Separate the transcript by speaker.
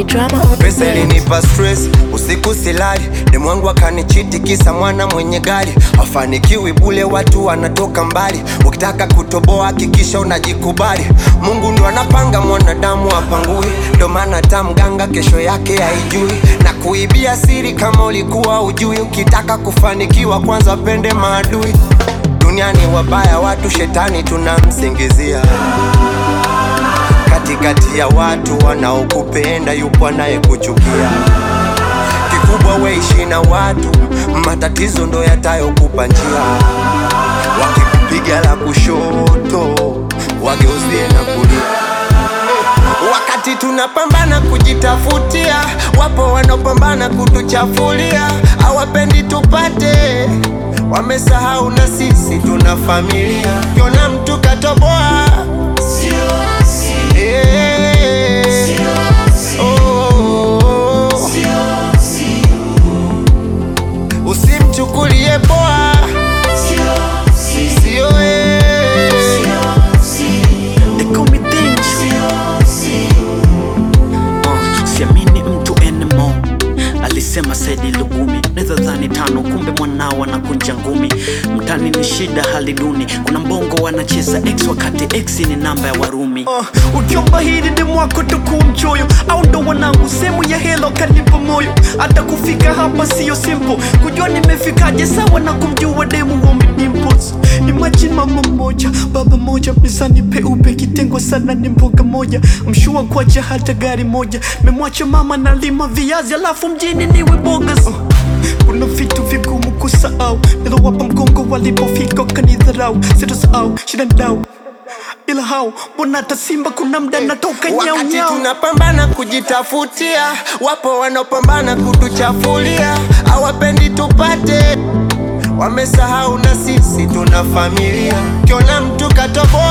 Speaker 1: K drama on the
Speaker 2: Pesa
Speaker 1: beat.
Speaker 2: ilinipa stress, usiku silali, demu wangu akanichiti kisa mwana mwenye gari. Hafanikiwi bule, watu wanatoka mbali. Ukitaka kutoboa hakikisha unajikubali. Mungu ndo anapanga, mwanadamu apangui. Ndo maana hata mganga kesho yake haijui, na kuibia siri kama ulikuwa ujui. Ukitaka kufanikiwa, kwanza pende maadui. Duniani wabaya watu, shetani tunamsingizia katikati ya watu wanaokupenda yupo anayekuchukia. Kikubwa weishi na watu, matatizo ndo yatayokupa njia. Wakikupiga la kushoto, wageuzie na kulia. Wakati tunapambana kujitafutia, wapo wanaopambana kutuchafulia, hawapendi tupate, wamesahau na sisi tuna familia. Kiona mtu katoboa Eh, oh, usimchukulie poa, sio eh.
Speaker 3: They call me Denji. Uh, siamini mtu anymore alisema Saidi Lugumi, naweza dhani tano, kumbe mwanao anakunja ngumi. Mtani ni shida, hali duni, kuna mbongo wanacheza x wakati x ni namba ya Warumi. Uh, ukiomba hili demu wako toku mchoyo, au ndo wanangu sehemu ya helo kanipa moyo. Hata kufika hapa siyo simple, kujua nimefikaje sawa na kumjua demu wa dimples. Imagine mama moja baba moja mezani peupe kitengwa sana ni mboga moja mshua kwacha hata gari moja memwacha mama na lima viazi alafu mjini niwe bogas uh. Kuna vitu vigumu kusahau nilowapa mgongo walipofika kanidharau sitasahau shida ndau ila hao mbona hata simba kuna mda natoka nyau
Speaker 2: Wakati
Speaker 3: nyau
Speaker 2: tunapambana kujitafutia, wapo wanaopambana kutuchafulia, hawapendi tupate, wamesahau na sisi tuna familia. Kiona mtu katoboa